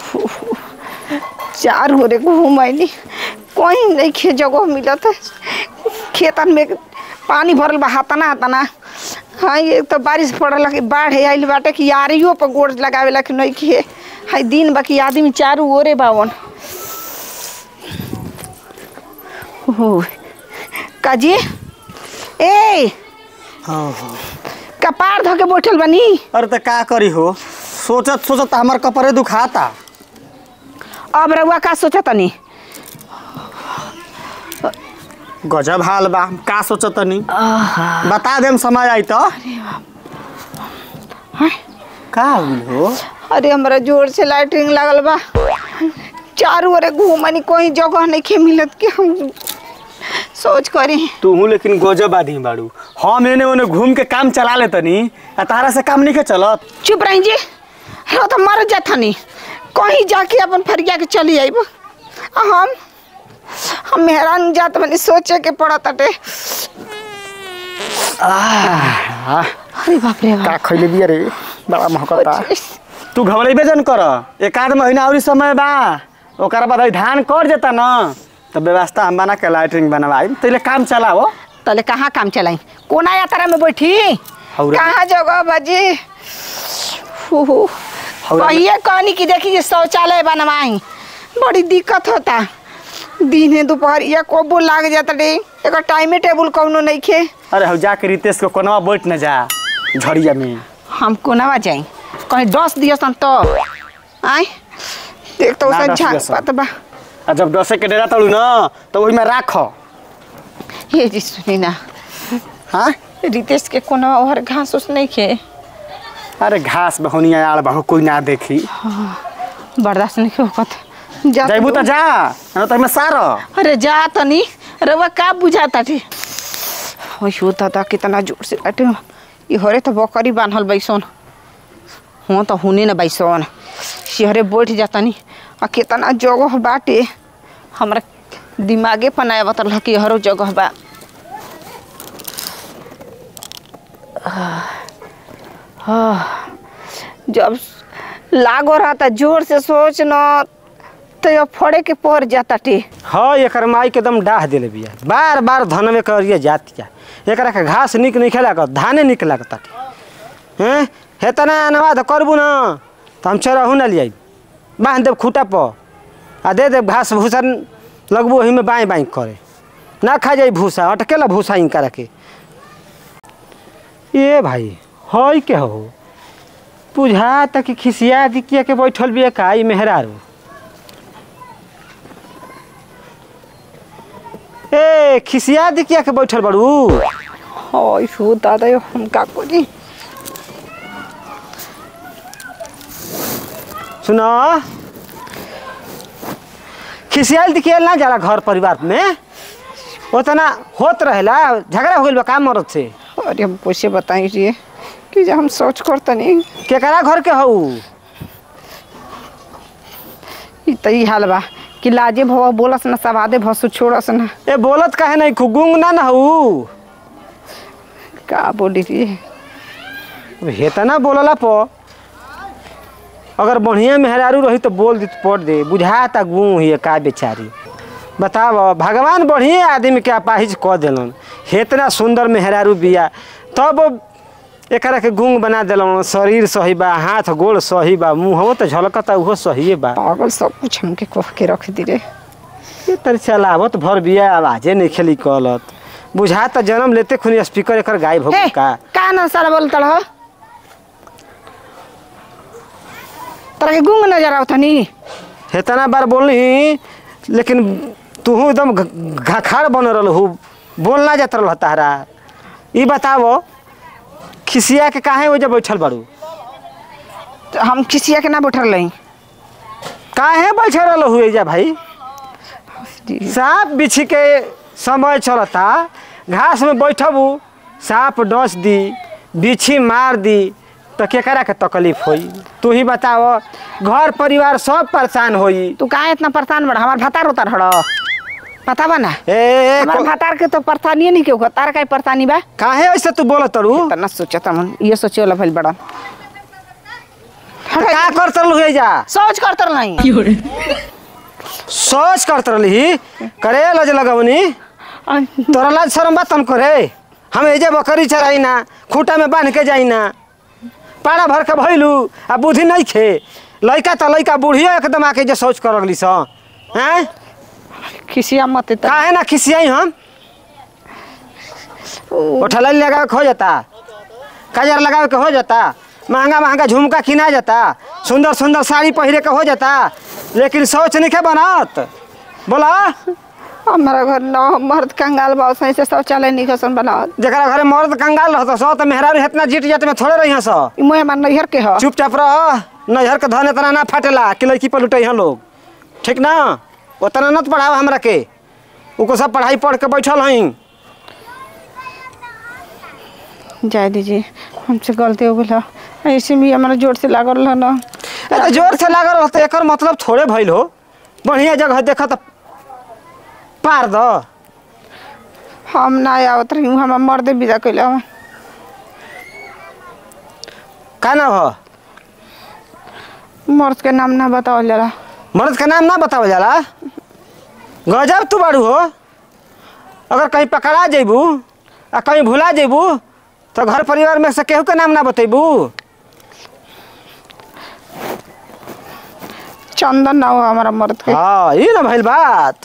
चार हो रे घूमैनी कहीं नहीं खे जगह मिलत है खेतन में पानी भरल बा हातना हातना हाँ ये तो बारिश पड़ल कि बाढ़ आइल बाटे कि यारियो पर गोड़ लगावे कि नहीं खे हाई दिन बाकी आदमी चारू ओरे बावन हो काजी ए कपार धो के बैठल बनी अरे त का करी हो सोचत सोचत हमार कपड़े दुखाता अब रउआ का सोचा तनी गजब हाल बा का सोचत तनी बता देम समय आई तो का हुई हो अरे हमरा जोर से लाइटिंग लागल बा चारू ओरे घूमनी कोई जगह नहीं खे मिलत के हम सोच करी तू लेकिन गजब आदमी बाड़ू हम एने ओने घूम के काम चला ले तनी आ तारा से काम नहीं के चलत चुप रही जी रो तो मर जाथनी कहीं जाके अपन फरिया के चली आइब आ हम हम मेहरान जात बनी सोचे के पड़त अटे आह, अरे बाप रे का बाप खैले बिया रे बड़ा महकता तू घबरेबे जन कर एक आध महीना और समय बा ओकरा बाद अभी धान कर देता न तो व्यवस्था हम बना के लाइटिंग बनवाई तैले काम चलाओ तले कहाँ काम चलाई कोना यात्रा में बैठी हौरा। कहाँ जगह बाजी हौरा में- कहिए कहनी कि देखी जे शौचालय बनवाई बड़ी दिक्कत होता दिन दोपहर या कोबो लाग जाता रे एकर टाइमे टेबल कौनो नहीं खे अरे हम जाके रितेश के कोनवा बैठ न जा झड़िया में हम कोनावा जाई कहीं दस दियस तो आय देख तो ना उसे डस झांक दियसन। पात बा आ जब डसे के डेरा तड़ू न तो वही में राख ये जी सुनी ना हाँ रितेश के कोनावा और घास उस नहीं खे अरे घास बहुनिया आड़ बहु कोई ना देखी बर्दाश्त नहीं होकत जा तो जैबू तो जा न तो हमें सार अरे जा तनी रवा का बुझाता थे ओइ होता था कितना जोर से लाटे ये हरे तो बकरी बांधल बैसन हो तो हुने न बैसन सिहरे बैठ जातनी आ कितना जगह बाटे हमरा दिमागे पनाया बतल कि हरो जगह बा आह, जब लागो रहा था जोर से सोच न तो अब फड़े के पड़ जाता टे हाँ एकर माई के दम डाह दिले बिया बार बार धन में करिए जातिया एकरा के घास निक नहीं खेला कर धाने निक लगता हैं हेतना अनवाद करबू न तो हम चरहू न लियाई बांध देब खूटा पर आ दे देब घास भूसा लगबू वही में बाई बाई करे ना खा जाई भूसा अटकेला भूसा इनका रखे ये भाई हई के हो बुझा तक कि खिसिया दिकिया के बैठल बिया का ई मेहरारू ए खिसिया दिकिया के बैठल बड़ू ओइ हो दादा यो हम का करी सुनो खिसियाल दिखियाल ना जाला घर परिवार में उतना होत रहेला झगड़ा हो गइल बा काम मरद से अरे हम कैसे बताई रे कि जे हम सोच करतनी केकरा घर के हऊ ई त ई हाल बा कि लाजे भव बोलस न सवादे भसु छोड़स न ए बोलत काहे नहीं खुगुंग ना ना हऊ का बोली रे हेतना बोलला प अगर बढ़िया मेहरारू रही तो बोल दी पड़ दे बुझाता गुँ हिए का बेचारी बताव भगवान बढ़िया आदमी के अपाहिज कह दिलन हेतना सुंदर मेहरारू बिया तब एकरा के गुंग बना दिलन शरीर सही बा हाथ गोड़ सही बा मुँहो तो झलकता उहो सही बा पागल सब कुछ हमके कह के रख दी रे ये तर चलावत भर बिया आवाजे नहीं खेली कहलत बुझाता जन्म लेते खुनी स्पीकर एकर गायब हो हे गइल का का न सारा बोल तड़ तोरा के गुंग नजर आवतनी हेतना बार बोलही लेकिन तू एकदम घ- घखाड़ बन रहल हूँ बोल ना जात रहल तारा ई बतावो खिसिया के काहे ओजे बैठल बाड़ू तो हम किसिया के ना बैठल रही काहे बैठल रहल हूँ एजा भाई सांप बिछी के समय चलता घास में बैठबू सांप डस दी बिछी मार दी तो केकरा के तकलीफ होई तू ही बताओ घर परिवार सब परेशान होई तू काहे इतना परेशान बड़ा हमार भतार उतार हड़ पता बा ना ए, ए हमार को- भतार के तो परेशानी नहीं क्यों तार का परेशानी बा काहे ऐसे तू बोलत तरू तना सोचता मन ये सोचे वाला भइल बड़ा तो का करत रहलू जा सोच कर तर नहीं सोच करत रहली करे लज लगवनी तोरा लाज शरम बात हम करे हम एजे बकरी चराई ना खूटा में बांध के जाई ना पाड़ा भर के भइलू आ बुद्धि नहीं खे लइका त लइका बुढ़ियो एकदम आके जे सोच कर लगली स हैं खिसिया मत त काहे ना खिसियाई हम उठल लगावे के हो जाता काजर लगावे के हो जाता महंगा महंगा झुमका किना जाता सुंदर सुंदर साड़ी पहिरे के हो जाता लेकिन सोच नहीं के बनत बोला हमारा घर न मर्द कंगाल बा सही से शौचालय नहीं खसन बनावत जरा घरे मर्द कंगाल रहता सो तो मेहरारू इतना जीत जात में थोड़े रही सो ई मोह हमार नैहर के ह चुपचाप रह नैहर के धन इतना ना फाटेला कि लड़की पर लुटे हैं लोग ठीक ना उतना न पढ़ाओ हमरा के उको सब पढ़ाई पढ़ के बैठल हई जाए दीजिए हमसे गलती हो गई ऐसे भी हमारा जोर से लागल रहा ना ए तो जोर से लागल रहता एकर मतलब थोड़े भइल हो बढ़िया जगह देखा तो पार द हम ना आवत रही हूँ हमारा मर्दे विदा कैले हवा का ना हो मर्द के नाम ना बतावल जाला मर्द का नाम ना बतावल जाला गजब तू बाड़ू हो अगर कहीं पकड़ा जेबू आ कहीं भुला जेबू तो घर परिवार में से केहू के नाम ना बतेबू चंदन ना हो हमारा मर्द के हाँ ये ना भइल बात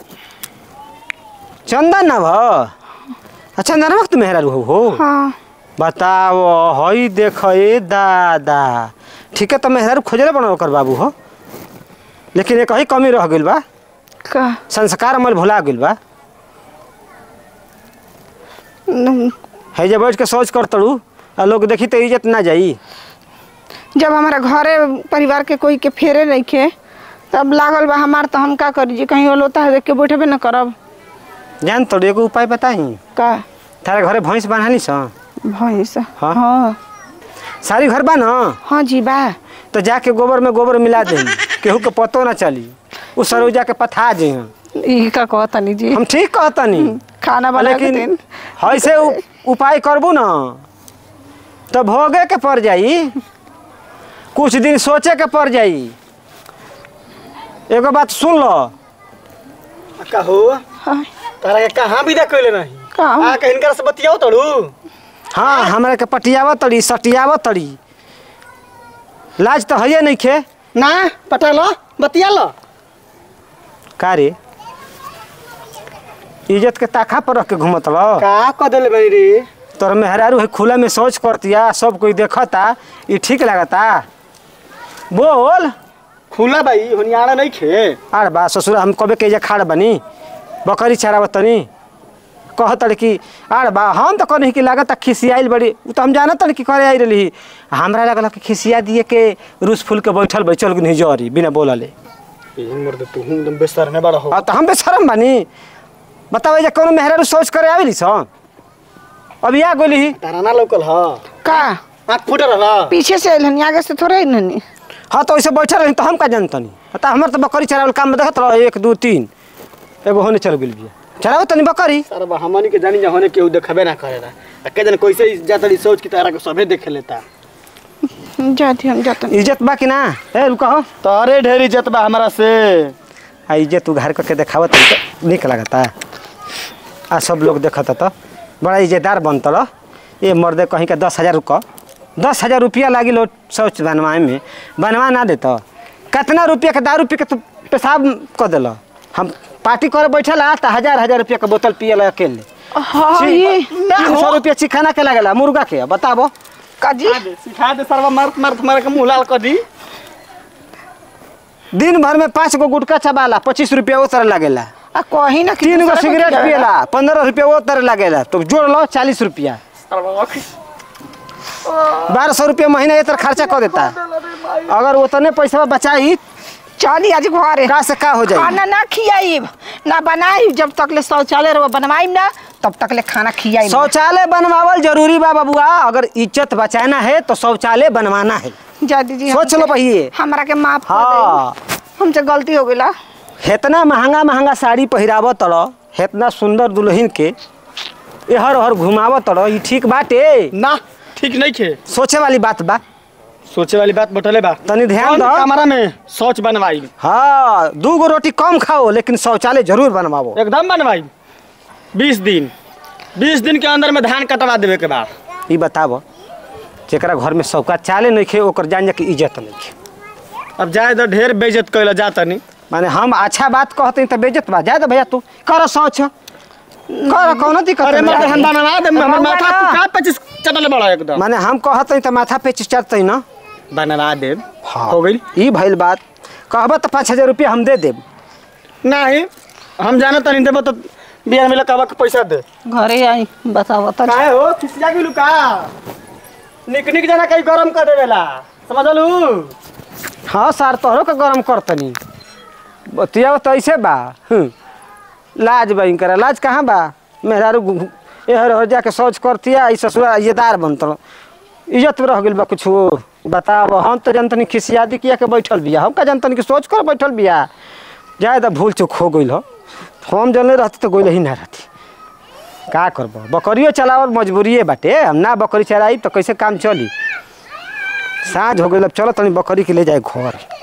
चंदन ना भ चंदन वक्त मेहरारू हो हो हाँ बताओ हई देख ए दादा ठीक है तो मेहरारू खोजले बना ओकर बाबू हो लेकिन एक ही कमी रह गइल बा का संस्कार अमल भुला गइल बा न- है जे बैठ के सोच कर तड़ू आ लोग देखी तो इज्जत ना जाई जब हमारा घरे परिवार के कोई के फेरे नहीं खे तब लागल बा हमार तो हम का करी जी कहीं होता है देख के बैठबे न करब जान तोड़ एगो उपाय बताई का तारे घरे भैंस बान्हाली स भैंस हाँ। हाँ सारी घर बा न हाँ जी बा तो जाके गोबर में गोबर मिला दे केहू के पतो ना चली उ सरू जाके पथा जे ई का कहतनी जी हम ठीक कहतनी खाना बना के लेकिन दिन ऐसे उ- उपाय करबू न तो भोगे के पड़ जाई कुछ दिन सोचे के पड़ जाई एगो बात सुन लो का हो हाँ, तारा के कहाँ विदा कइले नहीं का आ के हिनकर से बतियाओ तड़ू हाँ हमरा के पटियावत तड़ी सटियावत तड़ी लाज तो है नहीं खे ना पटा लो बतिया लो का रे इज्जत के ताखा पर रख के घूमत लो का क देले बनी रे तोर मेहरारू है खुला में सोच करतिया सब कोई देखता ये ठीक लगता बोल खुला भाई होनियारा नहीं खे आर बा ससुर हम कबे के जे खाड़ बनी बकरी चरावत तनी कहत कि आर बा हम तो कहनी कि लागत खिसियाइल बड़ी उ तो हम जानत कि करे आई रही हमरा लगल कि खिसिया दिए के रूस फूल के बैठल बैठल गुनी जरी बिना बोलले इन मर्द तू हूं एकदम बेसर में बड़ा हो आ तो हम बेशरम बनी बतावे जे कोनो मेहरारू सोच करे आवेली सन अब या गोली तारा ना लौकल ह का आँख फूट रहला पीछे से अइलन आगे से थोड़े अइलन हाँ तो वैसे बैठल रही तो हम का जानतनी तो हमार तो बकरी चरावल काम में देखत रह एक दू तीन एगो होने चल गेल बिया चरावो तनी बकरी सारा बा हमनी के जानी जा होने केहू देखबे ना करेला आ के जन कैसे जातड़ी सोच की तारा के सभे देख लेता जाती हम जातन इज्जत बा कि ना ए रुका हो तारे ढेरी इज्जत बा हमरा से आ इज्जत उघार करके देखावत तो निक लगता आ सब लोग देखता तो बड़ा इज्जतदार बनत रह ये मर्दे कहीं के दस हजार रुका दस हजार रुपया लागी लो शौच बनवाए में बनवा ना देता कितना रुपया के दारू पी के तू पेशाब कर दिल हम पार्टी करे बैठल आ तो हजार हजार रुपया के बोतल पियल अकेले हाँ ये तीन सौ रुपया चिखाना के लगेला मुर्गा के बताबो काजी सिखा दे सरवा मारत मारत मारे के मुंह लाल कर दी दिन भर में पाँच गो गुटका चबाला पच्चीस रुपया वो तरह लगेला आ कहीं ना कि तीन गो दूसरा को सिगरेट खिलावेला। पियला पंद्रह रुपया वो तरह लगेला तो जोड़ लो चालीस रुपया बारह सौ रुपया महीना ये तरह खर्चा कर देता अगर उतने पैसा बचाई चली आज घरे का से का हो जाए खाना ना खियाइब ना बनाई जब तक ले शौचालय रहो बनवाइब ना तब तक ले खाना खियाइब ना। शौचालय बनवावल जरूरी बा बबुआ अगर इज्जत बचाना है तो शौचालय बनवाना है जा दीजिए सोच लो पहिले हमरा के माफ कर हाँ दे हमसे गलती हो गई इतना महंगा महंगा साड़ी पहिराव तड़ इतना सुंदर दुल्हन के एहर ओहर घुमाव तड़ ई ठीक बाटे ना ठीक नहीं खे सोचे वाली बात बा सोचे वाली बात बटले बा तनी ध्यान कौन दो कमरा में शौच बनवाई हाँ दू गो रोटी कम खाओ लेकिन शौचालय जरूर बनवाओ एकदम बनवाई बीस दिन बीस दिन के अंदर में धान कटवा देवे के बाद ई बताबो जेकरा घर में शौका चाले नहीं खे ओकर जान के इज्जत नहीं खे अब जाए तो ढेर बेइज्जत कैला जाता नहीं माने हम अच्छा बात कहते तो बेइज्जत बा जा दे भैया तू कर शौच कर कौनो दिक्कत अरे नहीं। मैं हम बनवा दे हमर माथा बनवा तू का पच्चीस चटल बड़ा एकदम माने हम कहते तो माथा पे चढ़ते ना बनवा दे हाँ हो गई ई भइल बात कहबा तो पाँच हजार रुपया हम दे देब नहीं हम जाना तनी देबो तो बियाह में लकावा के पैसा दे घरे आई बताओ तो काहे हो खिसिया गेलू का निक निक जना कहीं गरम कर देवेला समझलू हाँ सर तोहरो के गरम करतनी बतिया तो ऐसे बा हम्म। लाज बा इनकरा लाज कहाँ बा मेहरारू घु- घु- एहर हो जाके शौच करतिया ई ससुरा ये दार बनत इज्जत में रह गेल बा कुछ बताब हम तो जनतनी खिसियादी किया के बैठल बिया हम का जनतनी कि सोच कर बैठल बिया जाए तो भूल चूक हो गइल हो हम जनले रहती तो गइल ही ना रहती का करब बकरियो चलावल मजबूरिए बाटे हम ना बकरी चलाई तो कैसे काम चली साँझ हो गई अब चलो तनी बकरी के ले जाए घर